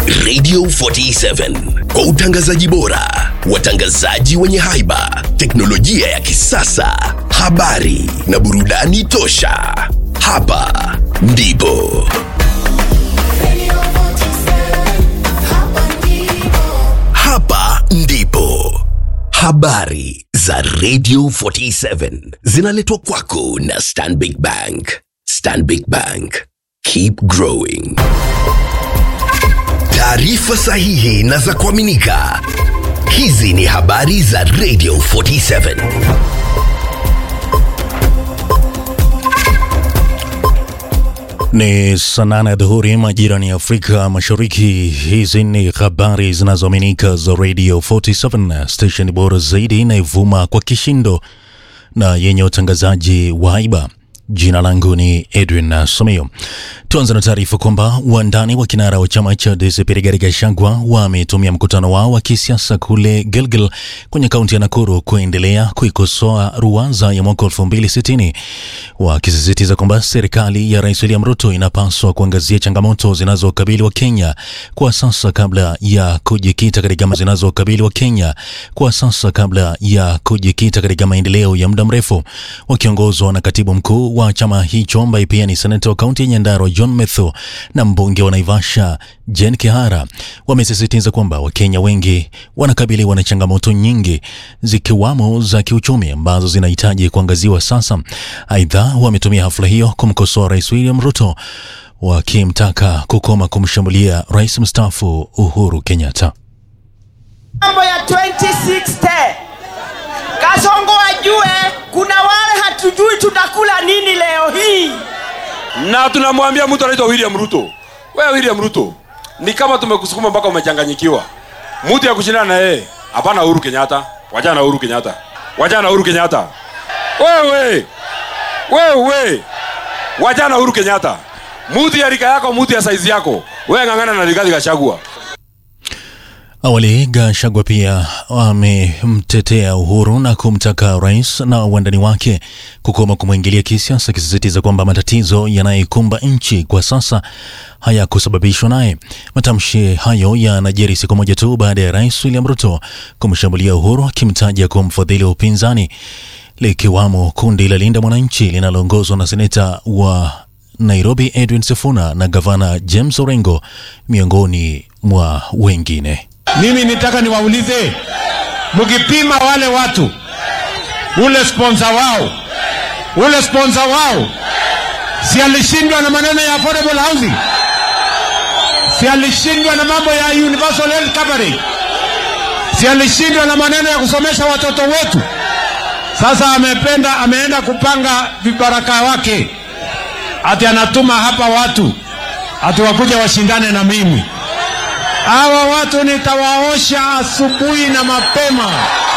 Radio 47 kwa utangazaji bora, watangazaji wenye haiba, teknolojia ya kisasa, habari na burudani tosha. Hapa ndipo hapa ndipo habari za Radio 47 zinaletwa kwako na Stanbic Bank. Stanbic Bank, keep growing. Taarifa sahihi na za kuaminika. Hizi ni habari za Radio 47. Ni saa nane ya dhuhuri majirani ya Afrika Mashariki. Hizi ni habari zinazoaminika za Radio 47, station bora zaidi inayovuma kwa kishindo na yenye utangazaji wa haiba. Jina langu ni Edwin Someo. Tuanze na taarifa kwamba wandani wa kinara wa chama cha DCP Rigathi Gachagua wametumia mkutano wao wa kisiasa kule Gilgil kwenye kaunti ya Nakuru kuendelea kuikosoa ruwaza ya mwaka 2060 wakisisitiza kwamba serikali ya Rais William Ruto inapaswa kuangazia changamoto zinazokabili wa Kenya kwa sasa kabla ya kujikita katika zinazokabili wa Kenya kwa sasa kabla ya kujikita katika maendeleo ya muda mrefu, wakiongozwa na katibu mkuu wa chama hicho ambaye pia ni seneta wa kaunti ya Nyandarua John Methu na mbunge wa Naivasha Jen Kihara wamesisitiza kwamba Wakenya wengi wanakabiliwa na changamoto nyingi zikiwamo za kiuchumi ambazo zinahitaji kuangaziwa sasa. Aidha, wametumia hafla hiyo kumkosoa Rais William Ruto wakimtaka kukoma kumshambulia rais mstaafu Uhuru Kenyatta. mambo ya 2060 Kasongo ajue kuna wale hatujui tutakula nini leo hii. na tunamwambia mtu anaitwa William Ruto, wewe William Ruto, ni kama tumekusukuma mpaka umechanganyikiwa. Mtu ya kushindana na yeye hapana, Uhuru Kenyatta. Wachana na Uhuru Kenyatta, wachana na Uhuru Kenyatta. Wewe wewe, wachana na Uhuru Kenyatta. Mtu ya rika yako, mtu ya saizi yako, wewe ng'ang'ana na Rigathi Gachagua. Awali Gachagua pia amemtetea Uhuru na kumtaka rais na wandani wake kukoma kumwingilia kisiasa, akisisitiza kwamba matatizo yanayoikumba nchi kwa sasa hayakusababishwa naye. Matamshi hayo yanajiri siku moja tu baada ya rais William Ruto kumshambulia Uhuru, akimtaja kuwa mfadhili wa upinzani, likiwamo kundi la Linda Mwananchi linaloongozwa na seneta wa Nairobi Edwin Sifuna na gavana James Orengo miongoni mwa wengine. Mimi nitaka niwaulize, mkipima wale watu, ule sponsor wao, ule sponsor wao, si alishindwa na maneno ya affordable housing? Si alishindwa na mambo ya universal health coverage? Si alishindwa na maneno ya kusomesha watoto wetu? Sasa amependa, ameenda kupanga vibaraka wake, ati anatuma hapa watu ati wakuja washindane na mimi. Hawa watu nitawaosha asubuhi na mapema.